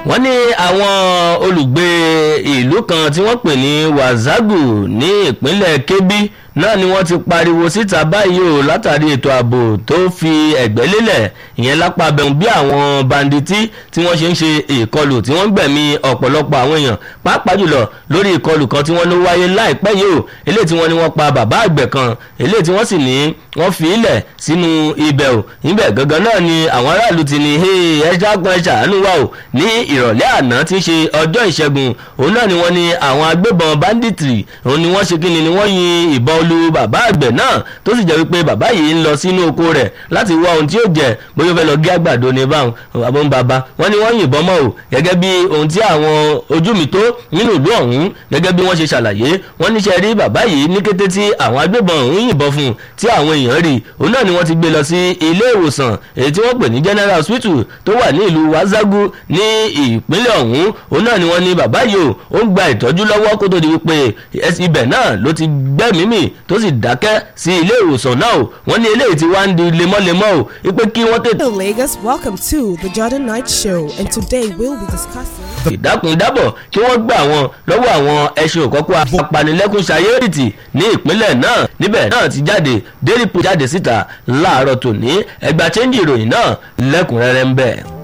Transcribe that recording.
wọ́n ní àwọn olùgbé ìlú kan tí wọ́n pè ní wazagu ní ìpínlẹ̀ kebbi náà ni wọ́n ti pariwo síta báyìí o látàrí ètò ààbò tó fi ẹ̀gbẹ́ lélẹ̀ ìyẹn lápá abẹ́hùn bí àwọn banditi tí wọ́n ṣe ń ṣe ìkọlù tí wọ́n ń gbẹ̀mí ọ̀pọ̀lọpọ̀ àwọn èèyàn pàápàá jùlọ lórí ìkọlù kan tí wọ́n ló wáyé láìpẹ́ yìí o eléyìí tí wọ́n ní wọ́n pa bàbá àgbẹ̀ kan eléyìí tí wọ́n sì ní wọ́n fi ilẹ̀ sínú ibẹ̀ o níbẹ̀ gangan náà ni àwọn aráàlú ti ní ẹ ṣàgbọ́n ẹ ṣàánú wa o ní ìrọ̀lẹ́ àná tí ń ṣe ọjọ́ ìṣẹ́gun òun náà ni wọ́n ní àwọn agbébọn banditry òun ni wọ́n ṣe kí ni ni wọ́n yin ìbọn lu bàbá àgbẹ̀ náà tó sì jẹ́ wípé bàbá yìí ń lọ sínú oko rẹ̀ láti wá ohun tí ó jẹ bóyá ó fẹ́ lọ gé àgbàdo ní báwọn bàbá ń bàbá wọ́n ní wọ́n yìnbọn mọ́ o gẹ́gẹ́ bí ohun tí àwọn ojú mi tó nínú ìlú ọ̀hún gẹ́gẹ́ bí wọ́n ṣe ṣàlàyé wọ́n níṣẹ́ rí bàbá yìí ní kété tí àwọn agbébọn ọ̀hún yìnbọn fún un tí àwọn èèyàn rí òun náà ni wọ́n ti gbé lọ sí ilé ìwòsàn èyí tí wọ́n pè ní general hospital tó wà ní ìlú wazagu ní ìpínlẹ̀ ọ̀hún òun náà ni wọ́n ní bàbá yìí o ó ń gba ìtọ́jú lọ́wọ́ kó tó di wípé ibẹ̀ náà ló ti gbẹ́mìímì tó sì dákẹ́ sí ilé ìwòsàn náà o wọ́n ní eléyìí ti wá ń di lemọ́lemọ́ o wípé kí wọ́n tètè. Hello, Lagos. Welcome to the Jordan Night Show, and today we'll be discussing. ìdákùndábọ̀ kí wọ́n gbà wọn lọ́wọ́ àwọn ẹṣin òkọ́kọ́ apanilẹ́kùn ṣayéèrìtì ní ìpínlẹ̀ náà níbẹ̀ náà ti jáde dérìpù jáde síta láàárọ̀ tòní ẹgbàá chẹ́ńjì ìròyìn náà lẹ́kùnrẹ́rẹ́ ń bẹ̀.